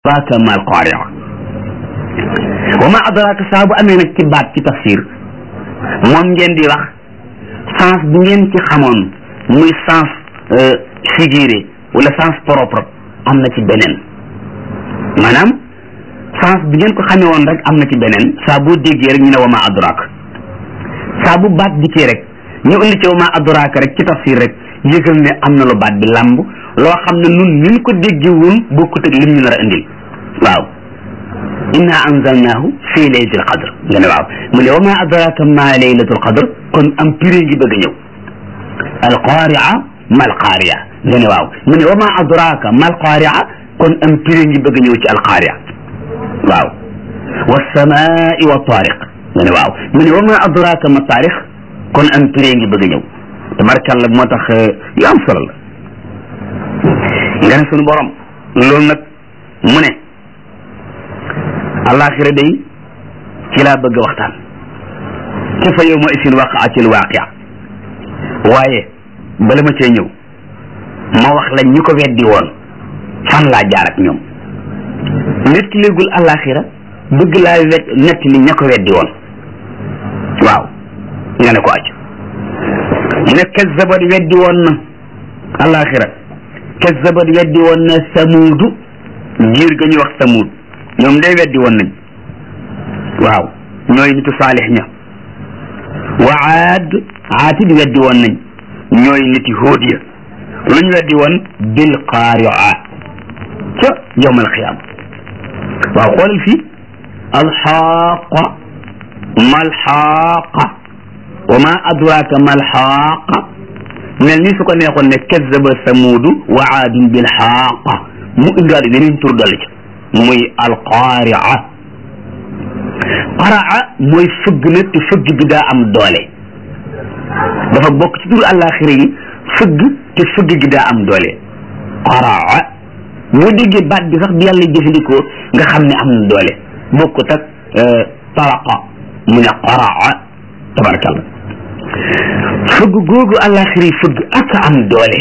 adraka ma alqaaria wa ma adraka saa bu amee nag ci baat ci tafsir moom ngeen di wax sens bu ngeen ci xamoon muy sens figuré wala sens propre am na ci beneen maanaam sens bi ngeen ko xamee woon rek am na ci beneen saa boo déggee rek ñu ne wa ma adraka saa bu baat dikkee rek ñu indi ci wa ma adraka rek ci tafsir rek yëgal ne am na lu baat bi lamb loo xam ne nun ñu ko déggee woon bokkut ak lim ñu nar a indil waaw inna anzalnaahu fi laylatil qadr nga ne waaw mu ne wa ma adraka ma laylatul qadr kon am piré ngi bëgg a ñëw alqaaria ma alqaaria nga ne waaw mu ne wa ma adraka ma alqaaria kon am piré ngi bëgg a ñëw ci alqaaria waaw wasamaai wa taariq nga ne waaw mu ne wa ma adraka ma taariq kon am piré ngi bëgg a ñëw tabarkalla moo tax yu am solo la nga ne sunu borom loolu nag mu ne alaxira day ci laa bëgg waxtaan ci fa yow ma isin waqaatil waaqia waaye bala ma cee ñëw ma wax la ñu ko weddi woon fan laa jaar ak ñoom nit léegul alaxira bëgg laa wet nett li ña ko weddi woon waaw nga ne ko aju mu ne kazzabat weddi woon na alaxira kazzabat weddi woon na samuudu giir ga ñuy wax samuud ñoom day weddi woon nañ waaw ñooy nitu saalix ña wa aad aatit weddi woon nañ ñooy niti hóod ya luñ weddi woon bil qaaria ca yowm alqiyaama waaw xoolal fii alxaaqa malxaaqa wa ma adraka malxaaqa mel ni su ko neexoon ne kazzaba samuudu wa aadun bil xaaqa mu indaale beneen tur dolli ca muy alqaaria qaraa mooy fëgg na te fëgg bi daa am doole dafa bokk ci tur àllaaxira yi fëgg te fëgg gi daa am doole qaraa boo déggee baat bi sax bi yàlla jëfandikoo nga xam ne am na doole bokkut ak taraqa mu ne qaraa tabarakallah fëgg googu àllaaxira yi fëgg ak am doole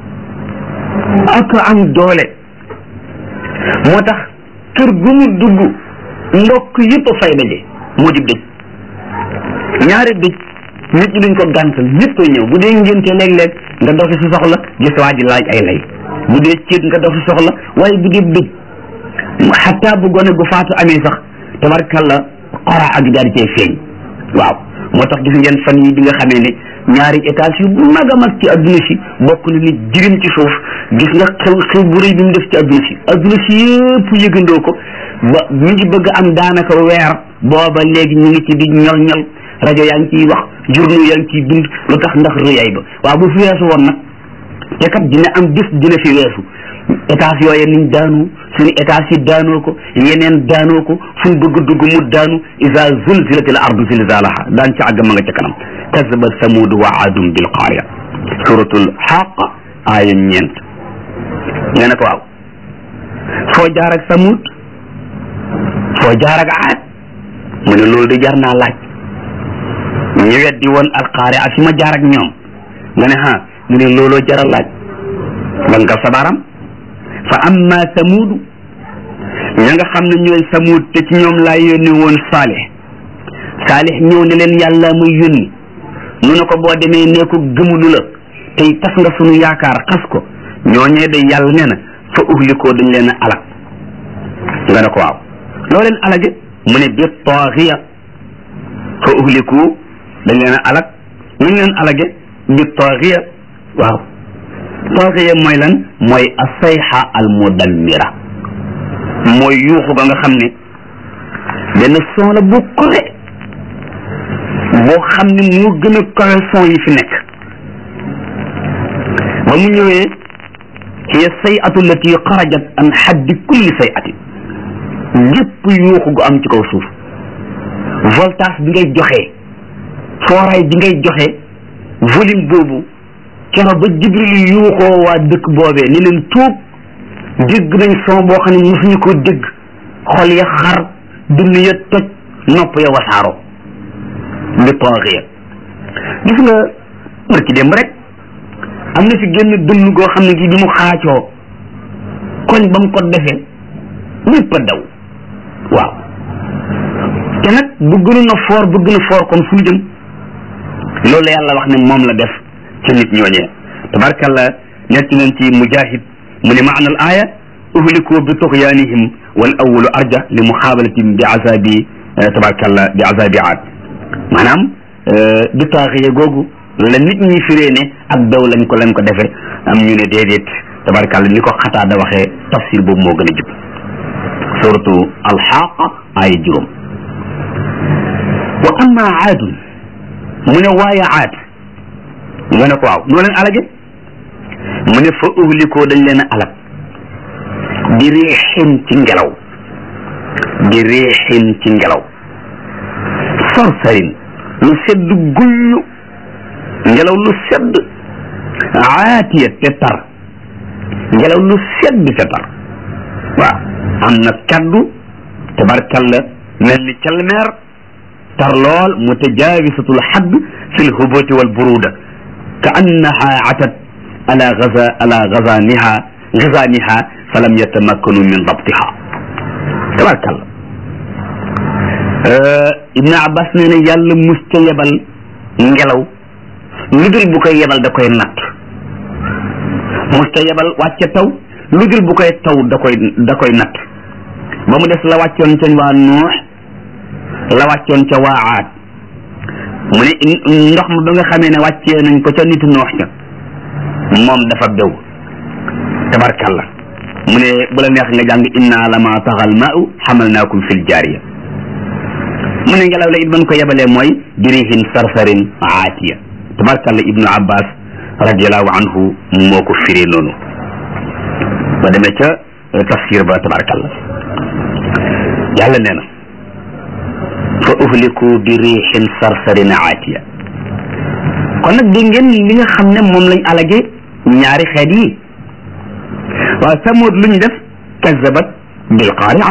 ak am doole moo tax kër gu mu dugg ndokk yëpp a fay daje moo di dëj ñaari dëj nit ñi duñ ko gàntal ñëpp a ñëw bu dee ngénte léeg-léeg nga dox si soxla gis waa ji laaj ay lay bu dee céet nga dox si soxla waaye bu dee dëj xataa bu gone gu faatu amee sax tabarkalla xora ak daal di cay feeñ waaw moo tax gis ngeen fan yi bi nga xamee ne ñaari étage yu mag a mag ci adduna si bokk na ni jirim ci suuf gis nga xew xew bu rëy bi mu def ci adduna si adduna si yëpp yëgandoo ko ba ñu ngi bëgg am daanaka weer booba léegi ñu ngi ci di ñol ñol rajo yaa ngi ciy wax journaux yaa ngi ciy bind lu tax ndax rëyaay ba waaw bu fi weesu woon nag te kat dina am bis dina fi weesu étage yooye niñ daanu suñu étage yi daanoo ko yeneen daanoo ko fu ñu bëgg dugg mu daanu isa zulzilatil ardu zilzalaha daan ci àgg ma nga ca kanam kazaba samud wa aadum bil qaariya suratul xaqa aaya ñeent nga ne ko waaw foo jaar ak samud foo jaar ak aad mu ne loolu de jar naa laaj ñu weddi woon alqaariya fi ma jaar ak ñoom nga ne ha mu ne looloo jar a laaj ba nga sabaram fa amma samuudu ña nga xam ne ñooy samuud te ci ñoom laa yónni woon saalix saalix ñëw ne leen yàlla muy yónni nu ne ko boo demee nee ko gëmulu la tey tas nga sunu yaakaar xas ko ñooñee day yàlla nee na fa uhlikoo dañ leen a alag nga ne ko waaw loo leen alage mu ne bi taaxiya fa uhliku dañ leen a alag nuñ leen alage bi taaxiya waaw taaxiya mooy lan mooy asayxa al mudammira mooy yuuxu ba nga xam ne benn son la bu kowe boo xam ne moo gën a kowe son yi fi nekk ba mu ñëwee hiya sayatu allati xarajat an xaddi kulli sayatin gépp yuuxu gu am ci kaw suuf voltage bi ngay joxe fooraay bi ngay joxe volume boobu kero ba jibril yuuxoo waa dëkk boobee ni leen tuub dégg nañ son boo xam ne mosuñu ko dégg xol ya xar dund ya toj nopp ya wasaaro bi taaxiya gis nga barki démb rek am na fi génn dënn goo xam ne gi bi mu xaacoo koñ ba mu ko defee ñëpp a daw waaw te nag bu gënu na foor bu gën a foor kon fu ñu jëm loolu yàlla wax ne moom la def ci nit ñooñee tabarkalla nekk nañ ci mujahid mu ne maana al aya uhliku bi tuxyaanihim wal awalu arja li muxaabalatin bi azabi tabarkalla bi azabi aad maanaam bi taaxiye googu la nit ñi firee ne ak daw lañ ko lañ ko defee am ñu ne déedéet tabarkalla ni ko xataa da waxee tafsir boobu moo gën a jub suratu alxaqa ay juróom wa amma aadun mu ne waaye aad nga ne ko waaw noo leen alage mu ne fa uhlikoo dañ leen a alag di riixin ci ngelaw di riixin ci ngelaw sarsarin lu sedd guyyu ngelaw lu sedd aatiya te tar ngelaw lu sedd te tar waaw am na kaddu tabarkalla mel ni calmeer tar lool mutajaawisatul xadd fi lhubuti wal buruda ka annaha atat ala gaza ala gazaniha gazaniha falam yatamakkanu min dabtiha tabarkalla ibn abbas nee na yàlla musta yebal ngelaw lu dul bu koy yebal da koy natt musta yebal wàcce taw lu dul bu koy taw da koy da koy natt ba mu des la wàccoon ca waa nuux la wàccoon ca waa aad mu ne ndox ma ba nga xamee ne wàccee nañ ko ca nitu noox ca moom dafa bew tabarkalla mu ne bu la neex nga jàng inna lama taxal maau xamalnaakum fil jaariya mu ne ngelaw la it ban ko yebalee mooy birihin sarsarin aatiya tabarkalla ibnu abbas radiallahu anhu moo ko firee noonu ba demee ca tafsir ba tabarkalla yàlla nee na fa uhliku bi riixin sarsarin aatiya kon nag dégg ngeen li nga xam ne moom lañ alage ñaari xeet yi waaw samood lu ñu def kazabat bil qaari'a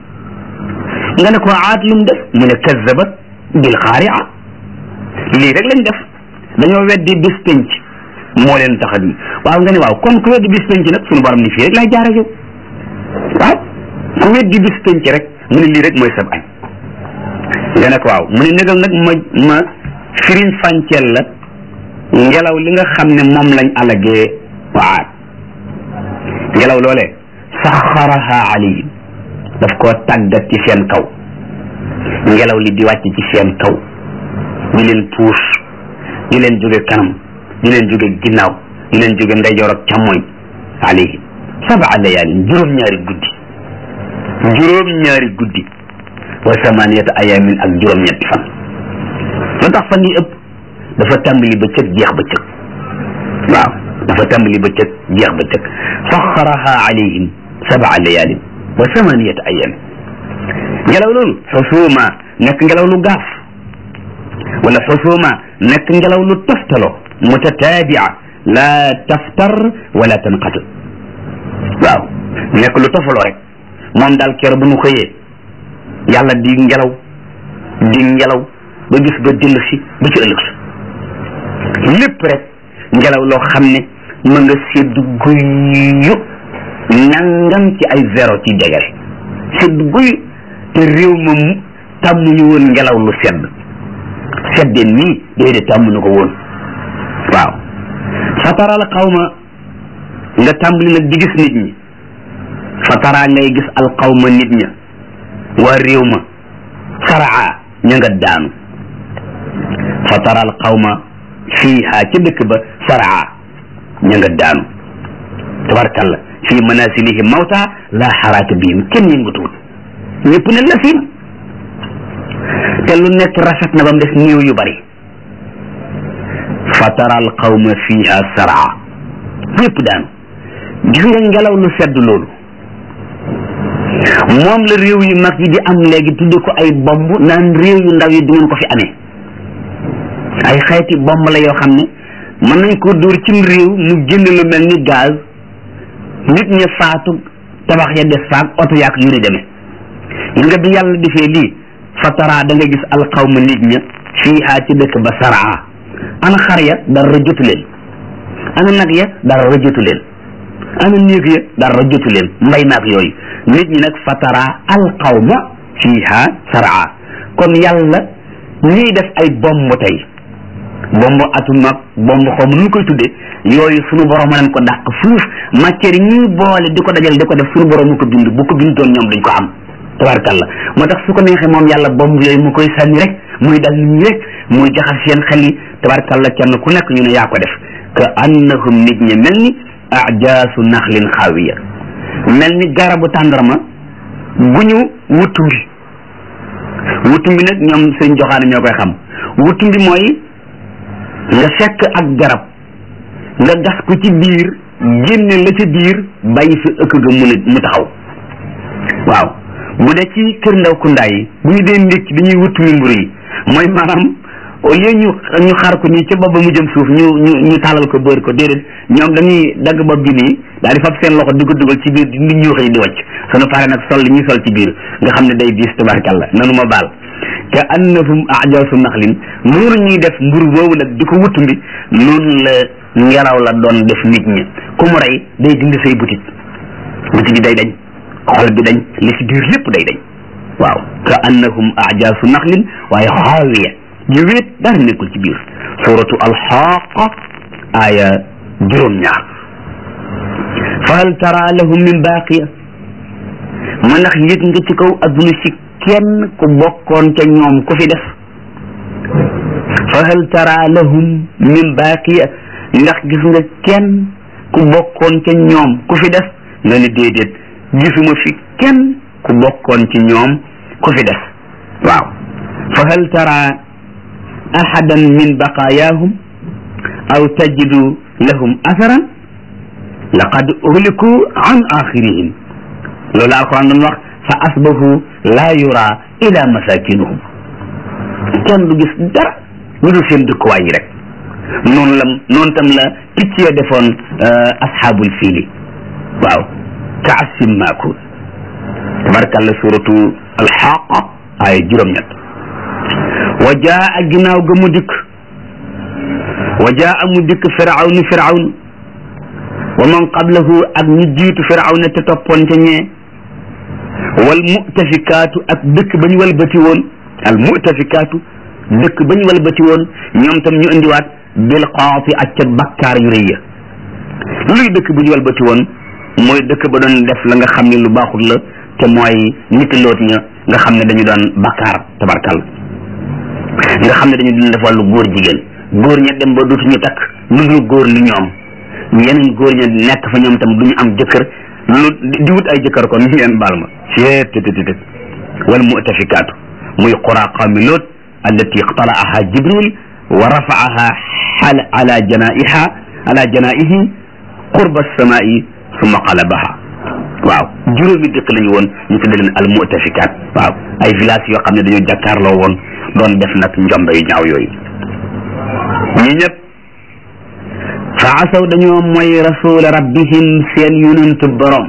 nga ne ko aat lu mu def mu ne kazabat bil qaari'a lii rek lañ def dañoo weddi bis penc moo leen tax a di waaw nga ne waaw kon ku weddi bis penc nag suñu borom ni fii rek laay jaare yow waaw ku weddi bis penc rek mu ne lii rek mooy sab añ nga ne ko waaw mu ne négal nag ma ma firiñ fànceel la ngelaw li nga xam ne moom lañ alagee waat ngelaw loolee saxaraha alayhim daf koo tàggat ci seen kaw ngelaw li di wàcc ci seen kaw di leen puus di leen jóge kanam di leen jóge ginnaaw di leen jóge ndeyjoor ak càmmoñ alayhim sab'a layaalin juróom-ñaari guddi juróom-ñaari guddi wa samaniyata ayamin ak juróom-ñetti fan lu tax fan yi ëpp dafa tàmbali bëccëg jeex bëccëg waaw dafa tàmbali bëccëg jeex bëccëg saxaraha alayhim sab'a layaalin wa samaniyata ayamin ngelaw loolu xusuuma nekk ngelaw lu gaaf wala xusuuma nekk ngelaw lu toftaloo mutataabia la taftar wala tanqati waaw nekk lu tofaloo rek moom daal keroog bu nu xëyee yàlla di ngelaw di ngelaw ba gis ba dellu si ba ci ëllëg sa lépp rek ngelaw loo xam ne ma nga sedd guyu nangam ci ay zéro ci degré sedd guyu te réew ma tàmmuñu woon ngelaw lu sedd sedde nii déedéet tàmmuñu ko woon waaw fataral xawma nga tàmbali nag di gis nit ñi fatara ngay gis alqawma nit ña waa réew ma saraa ña nga daanu fatara alqawma fiiha ca dëkk ba saraa ña nga daanu tabarkalla fii manasilihim mawta la xaraaka bihim kenn yëngatuwul ñëpp ne la fiim te lu nekk rafet na ba mu des néew yu bari fatara alqawma fiiha saraa ñëpp daanu gis nga ngelaw lu sedd loolu moom la réew yu mag yi di am léegi tudde ko ay bomb naan réew yu ndaw yi du ngeen ko fi amee ay xeeti bomb la yoo xam ne mën nañ ko dóor cim réew mu génn lu mel ni gaz nit ña faatu tabax ya des faak oto yaak yu ni demee gis nga bi yàlla defee lii fatara da nga gis alxawma nit ña fiihaa ci dëkk ba saraa ana xar ya dara jotu leen ana nag ya dara jotu leen ana néeg ya dara jotu leen mbay maak yooyu nit ñi nag fatara alqawma fiha saraa kon yàlla ñuy def ay bomb tey bomb atum ak bomb xaw ma nu koy tuddee yooyu sunu borom a leen ko dàq fuuf matière yi ñuy boole di ko dajal di ko def sunu borom mu ko bind bu ko bindoon ñoom duñ ko am tabarkalla moo tax su ko neexee moom yàlla bomb yooyu mu koy sànni rek muy dal nit ñi rek muy jaxas seen xel yi tabarkalla kenn ku nekk ñu ne yaa ko def ka annahum nit ñi mel ni ajaasu naxlin xaawiya mel ni garabu tàndarma bu ñu wutumbi wutumbi nag ñoom seen joxaane ñoo koy xam wutumbi mooy nga fekk ak garab nga gas ko ci biir génne la ca biir bàyyi fi ëkk ga mu mu taxaw waaw bu dee ci kër ndaw kundaay yi bu ñu dee ndékki dañuy wutumbi mburu yi mooy maanaam au lieu ñu ñu xar ko nii ca bopp ba mu jëm suuf ñu ñu ñu tàllal ko bër ko déedéet ñoom dañuy dagg bopp bi nii daal di fab seen loxo di ko dugal ci biir di nit ñu xëy di wàcc sunu pare nag sol li ñuy sol ci biir nga xam ne day diis tabarkalla nanu ma baal ka annahum ajasu naxlin noonu ñuy def mburu boobu nag di ko wutumbi noonu la ngelaw la doon def nit ñi ku mu rey day dindi say butit butit bi day dañ xol bi dañ li ci biir lépp day dañ waaw ka annahum ajasu naxlin waaye xaawiya ñu wéet dara nekkul ci biir suratu alxaqa aya juróom-ñaar fa hal tara lahum min baqiya ma ndax yëg nga ci kaw adduna si kenn ku bokkoon ca ñoom ku fi def fa hal tara lahum min baqiya ndax gis nga kenn ku bokkoon ca ñoom ku fi def nga ni déedéet gisuma fi kenn ku bokkoon ci ñoom ku fi def waaw fa hal tara ahadan min baqayaahum aw tajidu lahum atharan laqad uhliku an axirihim loolu alquran doon wax fa asbahu laa yura ila masakinuhum kenn du gis dara lu dul seen dëkkuwaay yi rek noonu la noonu tam la picc ya defoon asxaabul fiili waaw ka asim maakul tabarakalla suratu alxaqa ay juróom-ñett wa jaa ginnaaw ga mu dikk wa jaa mu dikk firawnu firawn wa man qablahu ak ñu jiitu firawna te toppoon ca ñee wal mutafikaatu ak dëkk ba ñu walbati woon al mutafikaatu dëkk ba ñu walbati woon ñoom tam ñu indiwaat bil qaati ak ca bakkaar yu rëy ya luy dëkk bu ñu walbati woon mooy dëkk ba doon def la nga xam ne lu baaxul la te mooy nit loot ña nga xam ne dañu doon bakkaar tabarkal nga xam ne dañu doon def wàllu góor jigéen góor ña dem ba dootuñu takk lu dul góor ni ñoom yeneen góor ña nekk fa ñoom tam duñu am jëkkër lu di wut ay jëkkër kon ngeen baal ma ceet tëtëtët wal mutafikaatu muy qura qawmi loot allati iqtalaaha jibril wa rafaaha xal ala janaiha ala janaihi qurba samai summa qalabaha waaw juróomi dëkk lañu woon ñu tudde leen al mutafikaat waaw ay village yoo xam ne dañoo jàkkaarloo woon doon def nag njombe yu ñaaw yooyu ñi ñëpp fa asaw dañoo mooy rasula rabbihim seen yonentu borom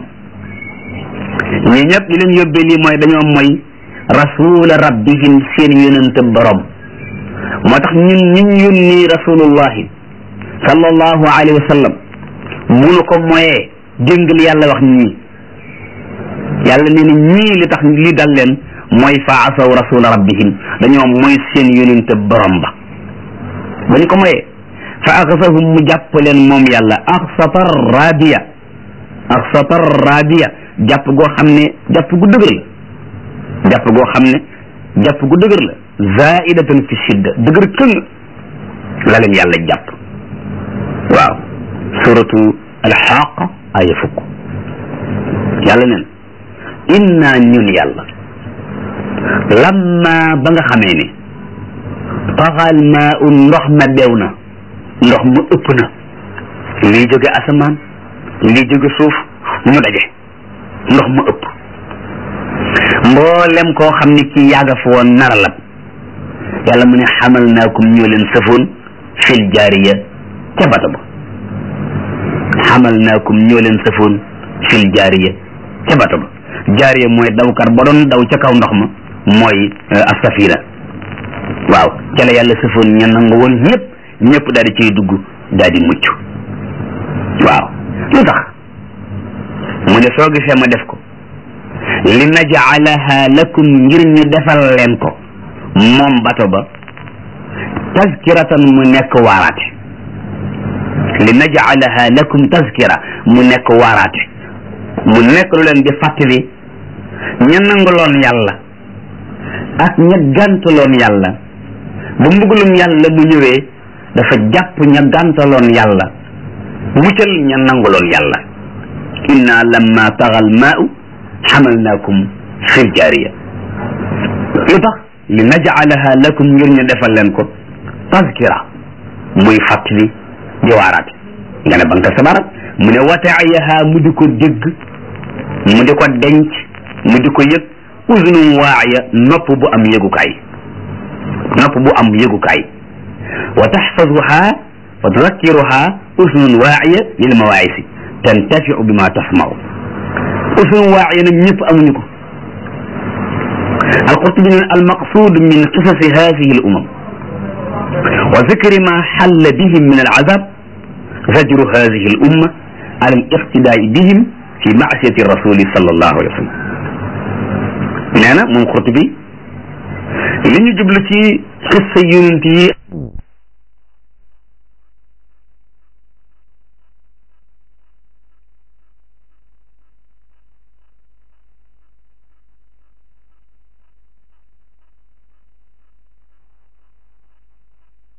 ñi ñëpp li leen yóbbee lii mooy dañoo mooy rasula rabbihim seen yonentu borom moo tax ñun ñun yónni rasulullahi sallallahu alayhi wa sallam bu nu ko moyee jëngal yàlla wax ñii yàlla nee na ñii li tax li dal leen mooy fa asaw rasula rabbihim dañoo mooy seen yonentu borom ba ba ñu ko moyee fa axasahum mu jàpp leen moom yàlla axsatar rabiya axsatar rabiya jàpp goo xam ne jàpp gu dëgër la jàpp goo xam ne jàpp gu dëgër la zaidatan fi shidda dëgër këng la leen yàlla jàpp waaw suratu alxaqa aya fukk yàlla neen inna ñun yàlla lamma ba nga xamee ne taxal maa un ndox ma beew na ndox mu ëpp na lii jóge asamaan lii jóge suuf ñu daje ndox mu ëpp mboolem koo xam ne kii yàgga fa woon nara lab yàlla mu ne xamal naakum ñoo leen sëfoon fil jaariya ca bata ba xamal naakum ñoo leen sëfoon fil jaariya ca bata ba jaariya mooy dawkar ba doon daw ca kaw ndox ma mooy asafina waaw ca la yàlla sëfoon ña nangu woon ñëpp ñëpp daal di ciy dugg daal di mucc waaw lu tax mu ne soo gisee ma def ko li najalaha lakum ngir ñu defal leen ko moom bato ba tazkiratan mu nekk waaraate li najalaha lakum tazkira mu nekk waaraate mu nekk lu leen di fàttali ña nanguloon yàlla ak ña gàntaloon yàlla ba mbugulum yàlla mu ñëwee dafa jàpp ña gàntaloon yàlla muccal ña nanguloon yàlla inna lamma tagal maau xamalnaakum fil jaariya lu tax li najalaha lakum ngir ñu defal leen ko tazkira muy fàttali di waaraate nga ne banka sabarat mu ne wataayaha mu di ko dégg mu di ko denc mu di ko yëg uzunum waaya nopp bu am yëgukaay nopp bu am yëgukaay wa taxfazuha wa tudakkiruha uzunun waaya lil mawaayisi tantafiu bima tasmau uzunun waaya nag ñëpp amuñu ko alqurtubi ne almaqsud min qisasi hadihi al umam wa zikri ma xalla bihim min alazab zajru hadihi al umma ala al iqtidaai bihim fi maasiyati rasuli sallallahu alayhi wa sallam nee na moom Qurtubi li ñu jublu ci xissa yonent yi